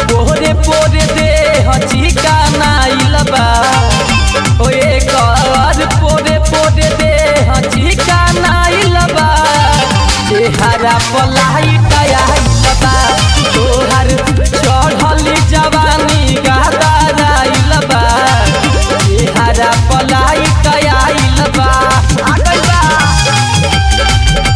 पोरे पोरे दे हचिका नाइल बा ओ एकर पोरे पोरे दे हचिका नाइल बा चेहरा पलाई आइल बा तोहर चढ़ल जवानी गहदाराइल बा चेहरा पलाई आइल बा आ गइल बा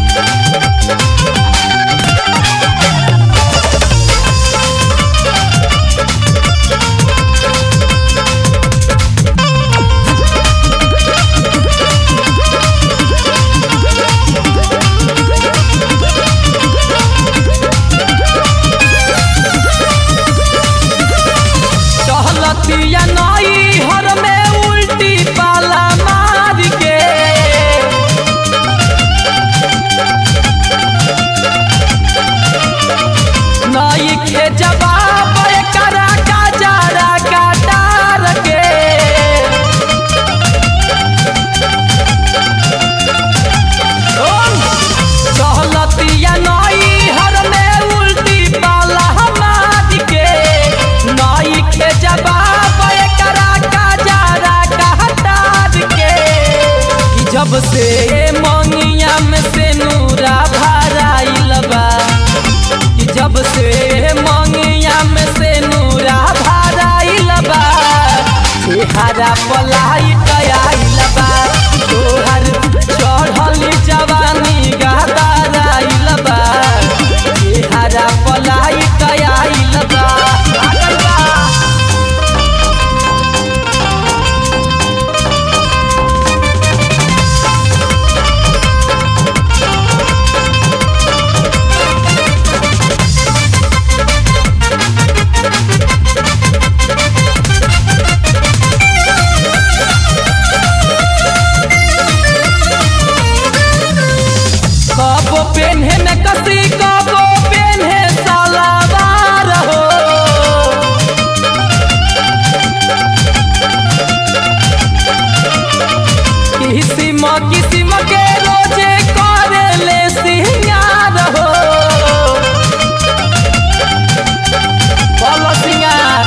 चहलतिया नई हर में उल्टी पाला मार के नई के जवाब करा का जरा काटार के चहलतिया नई हर में उल्टी पाला मार के नई के जवाब करा का जरा काटार के कि जब से मंगिया में से नूरा भराइल बा कि जब से मंगिया में से नूरा भराइल बा चेहरा पलाई आइल बा तोहर चढ़ल जवानी गहदाराइल बा चेहरा पलाई आइल बा आ गइल बा कबो पेन्हे में कसी कबो पेन्हे सलावार हो किसिम किसिम के रोजे करे ले सिंगार हो बोलो सिंगार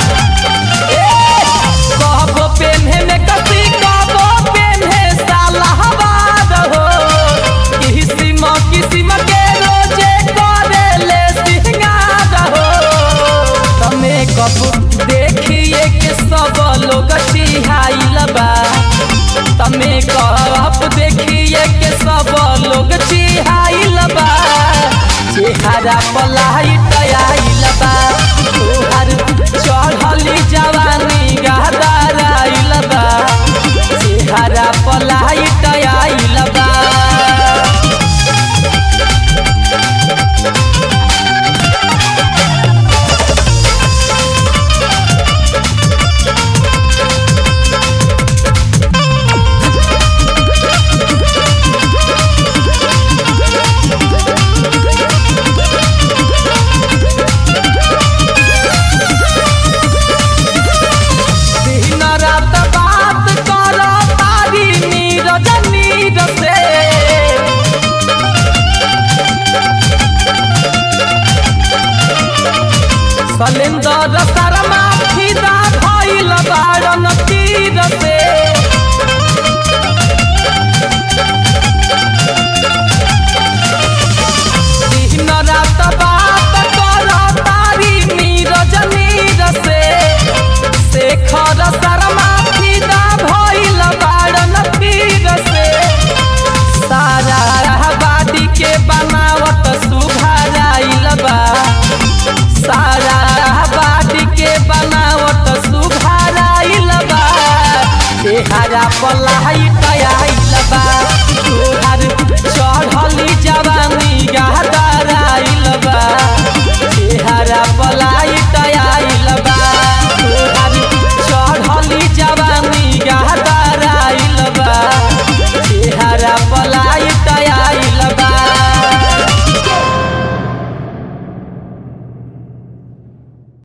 कबो पेन्हे में कसी कबो पेन्हे सलावार हो किसिम किसिम के रोजे करे ले सिंगार हो तमे कब देखिए के सब लोग चिहाइल बा तमे कब देखिए के सब लोग चिहाइल बा चेहरा पलाई आइल बा तोहर चढ़ली जवानी गहदाराइल बा चेहरा पलाई आइल बा दिन रात बात कर तारी नीरज नीर से सलेंदर शर्मा फिदा भइल बारन तीर से दिन रात